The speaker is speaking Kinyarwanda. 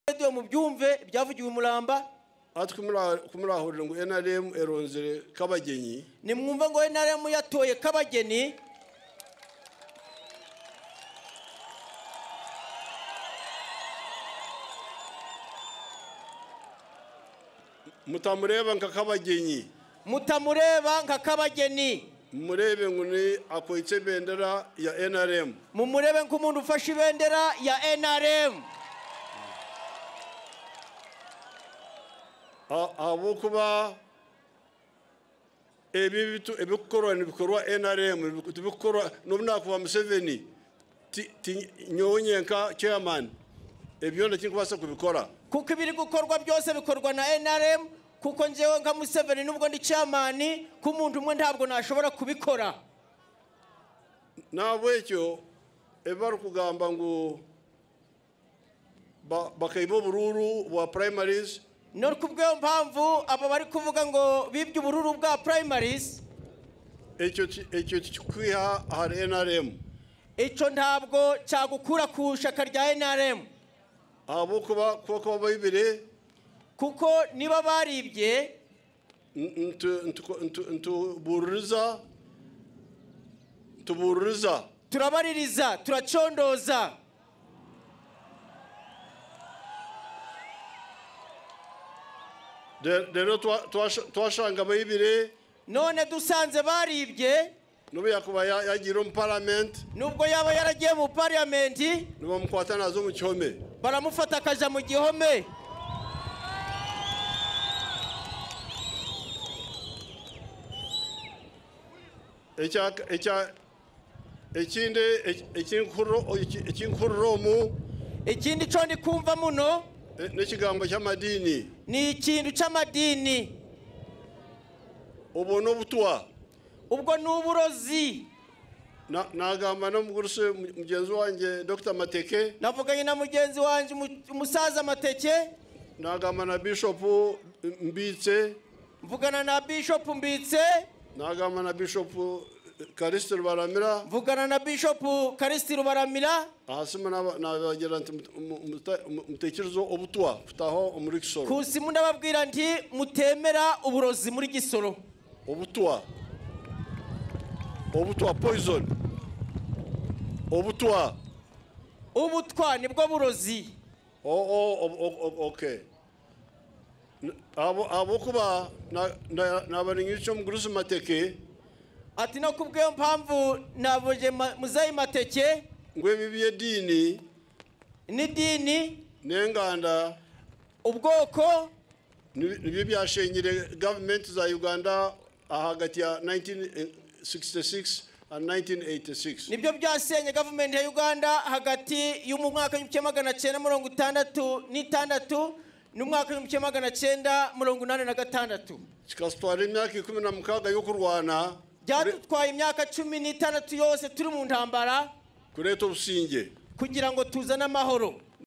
radiyo mubyumve ibyavugiwe i muramba aha twe murahurira ngo enaremu eronzere kabagenyi nimwumve ngo enaremu yatoye kabageni mutamureba nka kabagenyi mutamureba nka kabageni murebe ngo ni akoyitse bendera ya enaremu mumurebe nk'umuntu ufashe ibendera ya enaremu abo kuba ebi ebikorwa nibikorwa enaremu tubikorwa n'umwaka museveni nyonyenka chairman ebyo ndakikubasa kubikora kuko ibiri gukorwa byose bikorwa na enaremu kuko njyewe nka museveni nubwo ndi cyamani ko umuntu umwe ntabwo nashobora kubikora ntabwo icyo bari kugamba ngo bakayima ubururu bwa purayimarizi ni kubw'iyo mpamvu aba bari kuvuga ngo bibye ubururu bwa purayimarizi icyo kikwiha hari enaremu icyo ntabwo cyagukura ku ishaka rya enaremu abo kuba kuba bayibire kuko niba baribye ntubururiza tubururiza turabaririza turacondoza rero twashanga abayibire none dusanze baribye nubwo yakuba yagira mu paramenti nubwo yaba yaragiye mu paramenti ntibamukwata nazo mu gihome baramufata akaja mu gihome ikindi ikinkururomu ikindi cyo ndi kumva muno n'ikigambo cy'amadini ni ikintu cy'amadini ubu ni ubutuwa ubwo ni uburozi nagamba no muguruse mugenzi wanjye dr mateke navuganye na mugenzi wanjye umusaza mateke nagamba na bishopu mbitse mvugana na bishopu mbitse nagamba na bishopu karisiti rubaramira mvugana na bishopu karisiti rubaramira ahasimu nababwira nti mutekerezo obutuwa tutaho muri gisoro kusimu ndababwira nti mutemera uburozi muri gisoro obutuwa obutuwa poison obutuwa ubutwa nibwo burozi oke abo kuba nabarinyico mugurusi mateke ati no kubw'iyo mpamvu nabuje muzayi mateke ngo bibiye dini n'idini n'enganda ubwoko nibyo byashenyere gavumenti za uganda hagati ya 1966 and 1986 nibyo byasenye gavumenti ya uganda hagati y'umwaka w'igihumbi kimwe magana cyenda mirongo itandatu n'itandatu n'umwaka w'igihumbi kimwe magana cyenda mirongo inani na gatandatu kikatwara imyaka ikumi na mukaga yo kurwana byadutwaye imyaka cumi n'itandatu yose turi mu ntambara kureta ubusinge kugira ngo tuzane amahoro